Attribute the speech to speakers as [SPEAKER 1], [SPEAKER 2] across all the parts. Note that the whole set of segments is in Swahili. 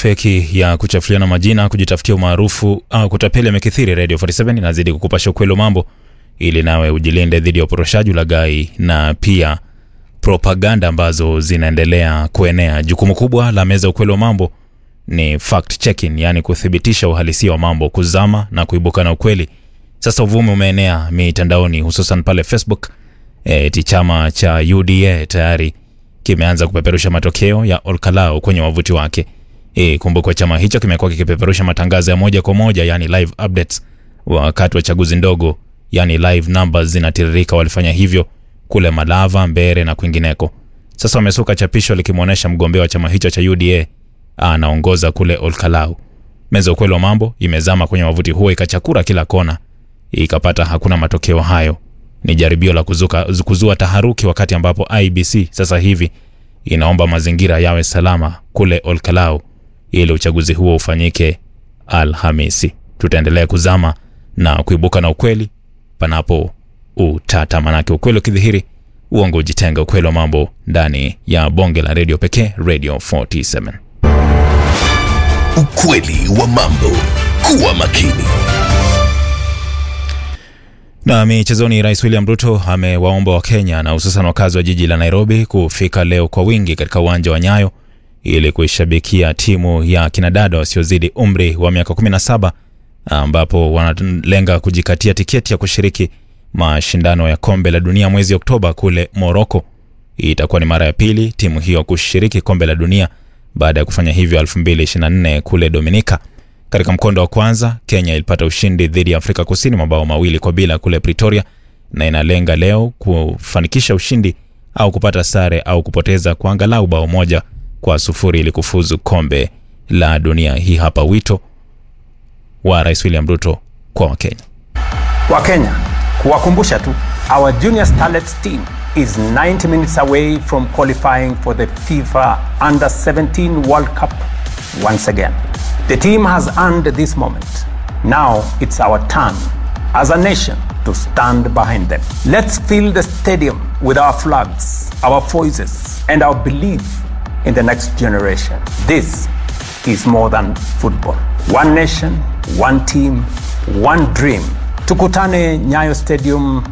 [SPEAKER 1] feki ya kuchafuliana majina, kujitafutia umaarufu au kutapeli yamekithiri. Radio 47 inazidi kukupasha ukweli wa mambo ili nawe ujilinde dhidi ya uporoshaji, ulaghai na pia propaganda ambazo zinaendelea kuenea. Jukumu kubwa la meza ukweli wa mambo ni fact checking, yani kuthibitisha uhalisia wa mambo, kuzama na kuibuka na ukweli. Sasa uvumi umeenea mitandaoni, hususan pale Facebook. Eti chama cha UDA tayari kimeanza kupeperusha matokeo ya Olkalau kwenye wavuti wake. E, kumbukwa chama hicho kimekuwa kikipeperusha matangazo ya moja kwa moja, yani live updates wakati wa chaguzi ndogo, yani live numbers zinatiririka. Walifanya hivyo kule Malava, Mbere na kwingineko. Sasa wamesuka chapisho likimwonyesha mgombea wa chama hicho cha UDA anaongoza kule Olkalau. Meza ukweli wa mambo imezama kwenye wavuti huo ikachakura kila kona, ikapata hakuna matokeo hayo. Ni jaribio la kuzuka, kuzua taharuki wakati ambapo IBC sasa hivi inaomba mazingira yawe salama kule Olkalau ili uchaguzi huo ufanyike Alhamisi. Tutaendelea kuzama na kuibuka na ukweli panapo utata, manake ukweli ukidhihiri uongo ujitenga. Ukweli wa mambo ndani ya bonge la redio pekee, Radio 47.
[SPEAKER 2] Ukweli wa mambo. Kuwa makini.
[SPEAKER 1] Na michezoni, Rais William Ruto amewaomba Wakenya na hususan wakazi wa jiji la Nairobi kufika leo kwa wingi katika uwanja wa Nyayo ili kuishabikia timu ya kinadada wasiozidi umri wa miaka 17 ambapo wanalenga kujikatia tiketi ya kushiriki mashindano ya kombe la dunia mwezi Oktoba kule Moroko. Itakuwa ni mara ya pili timu hiyo kushiriki kombe la dunia baada ya kufanya hivyo 2024 kule Dominica. Katika mkondo wa kwanza Kenya ilipata ushindi dhidi ya Afrika Kusini mabao mawili kwa bila kule Pretoria, na inalenga leo kufanikisha ushindi au kupata sare au kupoteza kwa angalau bao moja kwa sufuri ili kufuzu kombe la dunia. Hii hapa wito wa Rais William Ruto kwa Wakenya.
[SPEAKER 3] Wakenya, kuwakumbusha tu, our junior starlets team is 90 minutes away from qualifying for the FIFA Under 17 World Cup once again. The team has earned this moment. Now it's our turn as a nation to stand behind them. Let's fill the stadium with our flags, our voices, and our belief in the next generation. This is more than football. One nation, one team, one dream. Tukutane Nyayo Stadium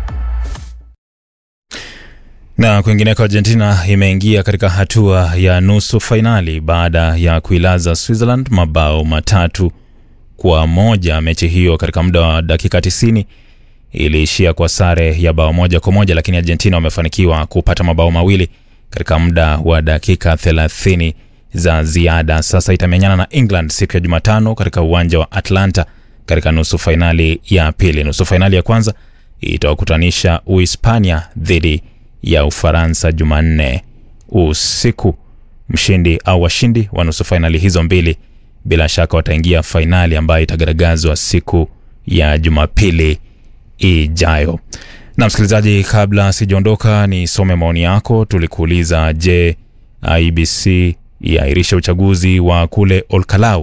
[SPEAKER 1] Na kwingineko, Argentina imeingia katika hatua ya nusu fainali baada ya kuilaza Switzerland mabao matatu kwa moja. Mechi hiyo katika muda wa dakika 90 iliishia kwa sare ya bao moja kwa moja, lakini Argentina wamefanikiwa kupata mabao mawili katika muda wa dakika 30 za ziada. Sasa itamenyana na England siku ya Jumatano katika uwanja wa Atlanta katika nusu fainali ya pili. Nusu fainali ya kwanza itawakutanisha Uhispania dhidi ya Ufaransa Jumanne usiku. Mshindi au washindi wa nusu fainali hizo mbili bila shaka wataingia fainali ambayo itagaragazwa siku ya Jumapili ijayo. Na msikilizaji, kabla sijaondoka, nisome maoni yako. Tulikuuliza, je, IBC iairishe uchaguzi wa kule Olkalau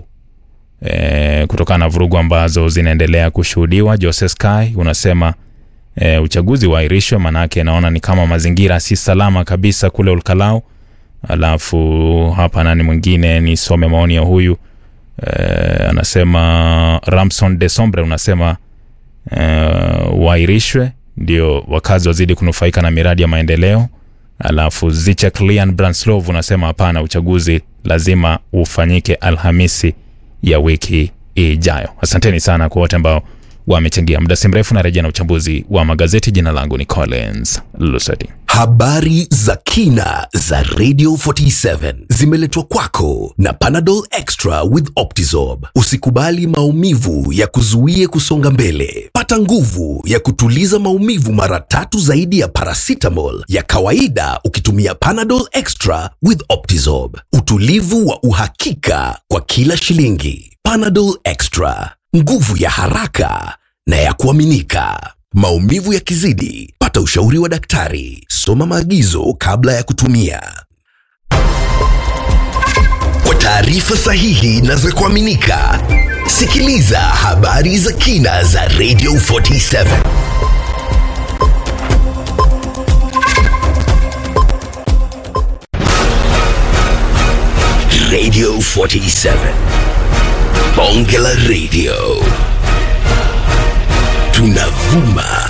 [SPEAKER 1] e, kutokana na vurugu ambazo zinaendelea kushuhudiwa. Jose Sky unasema e, uchaguzi uahirishwe, manake naona ni kama mazingira si salama kabisa kule Olkalau. Alafu hapa nani mwingine, nisome maoni ya huyu e, anasema Ramson de Sombre unasema e, uahirishwe ndio wakazi wazidi kunufaika na miradi ya maendeleo. Alafu Zichek Lian Branslov unasema hapana, uchaguzi lazima ufanyike Alhamisi ya wiki ijayo. Asanteni sana kwa wote ambao wamechangia. Muda si mrefu na rejea na uchambuzi wa magazeti. Jina langu ni Collins Luseti.
[SPEAKER 2] Habari za kina za Radio 47 zimeletwa kwako na Panadol Extra with Optizorb. Usikubali maumivu ya kuzuie kusonga mbele. Pata nguvu ya kutuliza maumivu mara tatu zaidi ya paracetamol ya kawaida ukitumia Panadol Extra with Optizorb. Utulivu wa uhakika kwa kila shilingi. Panadol Extra, nguvu ya haraka na ya kuaminika. Maumivu yakizidi, pata ushauri wa daktari. Soma maagizo kabla ya kutumia. Kwa taarifa sahihi na za kuaminika, sikiliza habari za kina za Radio 47. Radio 47. Bonge la Radio. Tunavuma